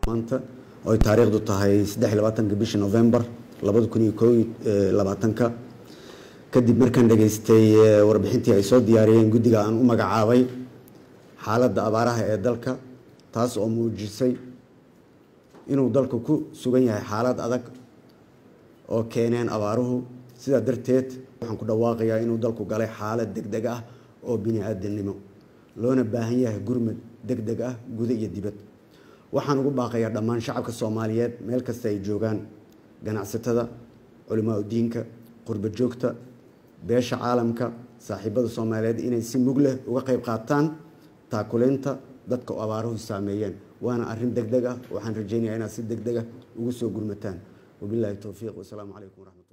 maanta oy taariikhdu tahay saddex iyo labaatanka bishii novembar labada kun iyo koo iyo labaatanka kadib markaan dhageystay warbixintii ay soo diyaariyeen guddiga aan u magacaabay xaaladda abaaraha ee dalka taas oo muujisay inuu dalku ku sugan yahay xaalad adag oo keeneen abaaruhu sidaa darteed waxaan ku dhawaaqayaa inuu dalku galay xaalad deg deg ah oo bini-aadamnimo loona baahan yahay gurmad deg deg ah guda iyo dibad waxaan ugu baaqayaa dhammaan shacabka soomaaliyeed meel kasta ay joogaan ganacsatada culimaa udiinka qurba joogta beesha caalamka saaxiibada soomaaliyeed inay si mug leh uga qayb qaataan taakuleynta dadka abaaruhu saameeyeen waana arrin deg deg ah waxaan rajeynayaa inaad si deg deg ah ugu soo gurmataan wabilaahi towfiiq wasalaamu calaykum waraxmat